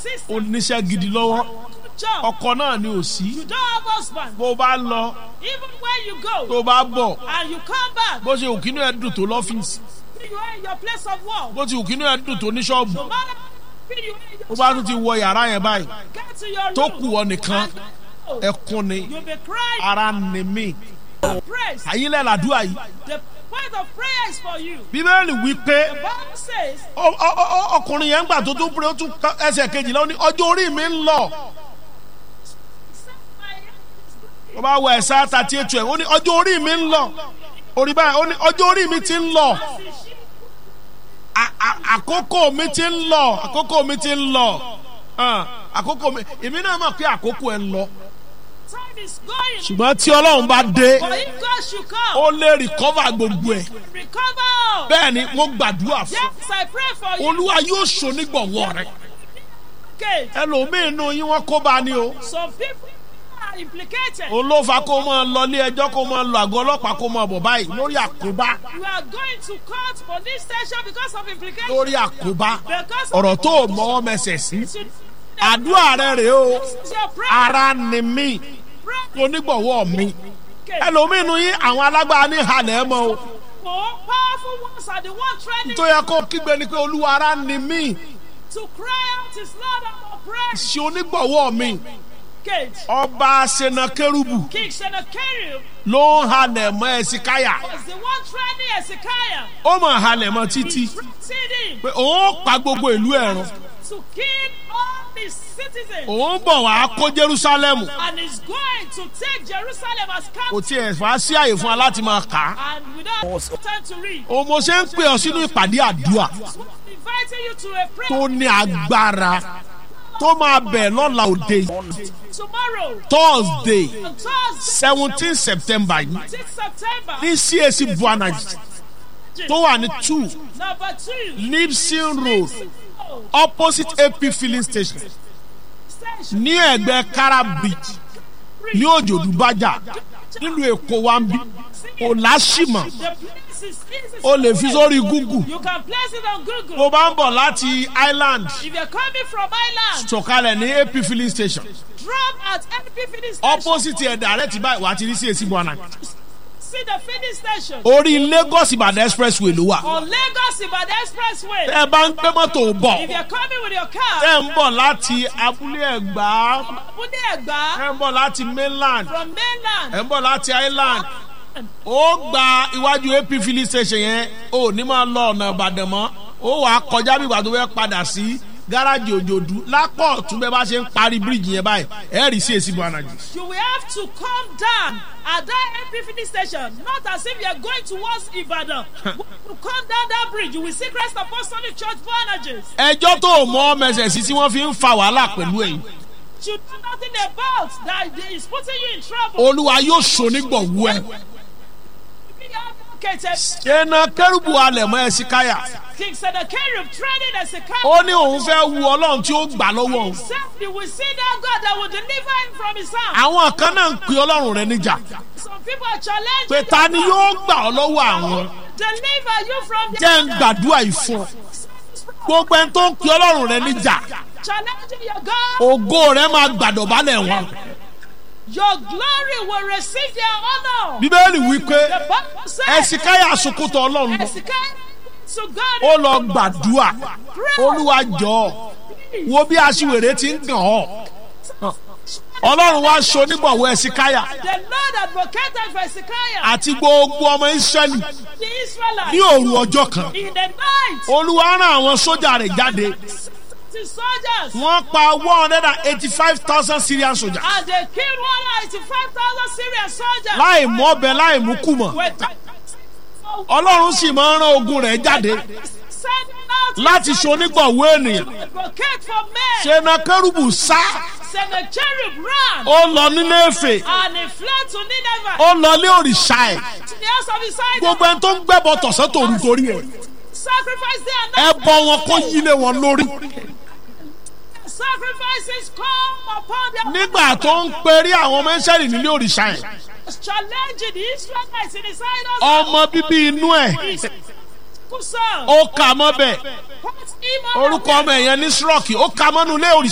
sister. oníṣẹ́ gidi lọ́wọ́ Good job. ọkọ náà ni ò sí You don't have husband. bó bá lọ Even when you go tó bá bọ̀ and you come back, bó ṣe òkínú ẹ̀ dùn tó lọ́fíìsì you are in your place of work. bó ti òkínú ẹ̀ dùn tó ní ṣọ́ọ̀bù No matter how you are in bó your bá tún ti wọ yàrá yẹn báyìí get to your tó room. kù ọ nìkan and ẹkún ni You'll be crying. ara ni mí Praise. àyínlẹ̀ làdúrà yìí The point of prayer is for you. bíbélì wí pé The Bible says, ọ- ọ- ọ- ọkùnrin yẹn ń gbà tó tún pé ó tún ká- ẹsẹ̀ kejìlá ó ní ọjọ́ orí mi ń lọ "Set my hand is ó bá wọ ẹ̀sà àtàtì ètò ẹ̀ ó ní ọjọ́ orí mi ń lọ orí báyìí ó ní ọjọ́ orí mi ti ń lọ À- à- àkókò mi ti ń lọ àkókò mi ti ń lọ hàn, àkókò mi èmi náà mọ̀ pé àkókò ẹ̀ ń lọ Time is going. ṣùgbọ́n tí ọlọ́run bá dé But if God should come, ó lè rìkọ́fà gbogbo ẹ̀ recover all. bẹ́ẹ̀ ni mo gbàdúrà fún Yes, I pray for you. olúwa yóò ṣonígbọ̀wọ́ rẹ̀ Okay. ẹlòmíín nù yín wọ́n kó bá ní o Some people are implicated. olófa kó máa lọ ilé ẹjọ́ kó máa lọ àgọ́ ọlọ́pàá kó máa bọ̀ báyìí lórí àkóbá You are going to court police station because of implication. lórí àkóbá Because of ọ̀rọ̀ tó o mọ́wọ́ mẹsẹ̀ sí Should- àdúrà rẹ rèé o This is your prayer. ara ni mí Pray. onígbọ̀wọ́ mi Okay. ẹlòmíín nù yín àwọn alágbára ní halẹ̀ mọ́ o More powerful ones are the one training tó yẹ kó kígbe ni pé olúwa ara ni mí to cry out his Lord and pray. ṣe onígbọ̀wọ́ mi Gate. ọba senakérubù King Sennacherib ló ń halẹ̀ mọ́ ẹ̀sìkáyà was the one training Hezekiah. ó mọ̀ halẹ̀ mọ́ títí Threatened him pé òun pa gbogbo ìlú ẹ̀rùn to kill all his citizens. òun bọ̀ wá kó jerúsálẹ́mù And is going to take Jerusalem as kò captive. tiẹ̀ fà á sí àyè fún wa láti máa kà á And without time to read, òun mo ṣe ń pè ọ sínú ìpàdé àdúrà inviting you to a prayer tó ní agbára tó máa bẹ̀ lọ́la òde tomorrow thursday on Thursday, seventeen september yìí 6th September. ní cac buanaji tó wà ní two Number two, nipson road oh, opposite ap filling station station. ní ẹgbẹ́ kara beach ní òjòdú bájà nílùú èkó wa ń bí kò láṣìmọ̀ The place is easy. o lè fi sórí google You can place it on Google. tó bá ń bọ̀ láti island If you're coming from Ireland, sọ̀kalẹ̀ ní ap filling station drop at NP filling station. opposite ẹ̀ direct báyìí wà á ti rí cac buanaji See the filling station orí lagos ìbàdàn expressway ló wà on Lagos Ibadan Expressway. tẹ́ ẹ bá ń gbé mọ́tò bọ̀ If you're coming with your car, tẹ́ ẹ ń bọ̀ láti abúlé ẹ̀gbá Abude Egba ẹ ń bọ̀ láti mainland from mainland. ẹ ń bọ̀ láti island ó gba iwájú ap filling station yẹn ó ní máa lọ ọ̀nà ìbàdàn mọ́ ó wàá kọjá bí ìgbà tó fẹ́ padà sí gáràjì òjòdú lápò ọ̀tún bẹ́ẹ̀ bá ṣe ń parí bíríìjì yẹn báyìí ẹ̀ rí sí èsì buanaji. You will have to come down at that NP filling station, not as if you are going towards Ibadan. When you come down that bridge, you will see Christ Apostolic Church Bonages. ẹjọ́ tó mọ mẹsẹ̀ sí tí wọ́n fi ń fa wàhálà pẹ̀lú ẹ̀yìn You know nothing about that is putting you in trouble. olúwa yóò ṣonígbọ̀wọ́ ẹ̀ Be advocated. ṣẹ́nà kẹ́rùbù alẹ̀ mọ́ ẹ̀ sí káyà King Sennacherib training as a ó ní òun fẹ́ wu ọlọ́run tí ó gbà lọ́wọ́ òun Said you will see that God that will deliver him from his hand. àwọn kan náà ń pe ọlọ́run rẹ níjà Some people are challenging pé ta ni yóò gbà ọ́ lọ́wọ́ àwọn deliver you from jẹ́ ń gbàdúrà ìfún gbogbo ẹni tó ń pe ọlọ́run rẹ níjà challenging your God. ògo rẹ máa gbàdọ̀bálẹ̀ wọn. Your glory will receive their honor. bíbélì wí pé The Bible says ẹ̀sìkáyà sukùtọ̀ ọlọ́run lọ Hezekiah to God. ó lọ gbàdúrà olúwa jọ wo bí aṣiwèrè ti ń gàn ọ́ ọlọ́run wá aṣọ onígbọ̀wọ́ ẹ̀sìkáyà The Lord advocated for Hezekiah, àti gbogbo ọmọ ìsírẹ́lì the Israelites, ní òru ọjọ́ kan in the night. olúwa rán àwọn sójà rẹ̀ jáde The soldiers. wọ́n pa one hundred and eighty-five thousand syrian soldiers And they killed 185,000 Syrian soldiers. láì mú ọbẹ̀ láì mú kùmọ̀ With ọlọ́run sì máa ń rán ogun rẹ̀ jáde sending out láti ṣe onígbọ̀wọ́ ènìyàn advocate for men. ṣe na kérúbù sá Sennacherib ran ó lọ nílé èfè and he fled to Nineveh. ó lọ lé òrìṣà ẹ̀ To the house of his idol. gbogbo ẹni tó ń gbẹ́bọ tọ̀sán tòru torí ẹ̀ Sacrifice their ẹ night. bọ wọn kó yílé wọn lórí Sacrifices come upon their nígbà tó ń perí àwọn ọmọ ìṣẹ́lì nílé òrìṣà ẹ̀ challenging the Israelites in his idols. ọmọ bíbí inú ẹ̀ His son. ó kà mọ́ bẹ̀ Put him on orúkọ ọmọ ẹ̀yẹn ní sírọ́ọ̀kì ó kà mọ́nú ilé òrìṣà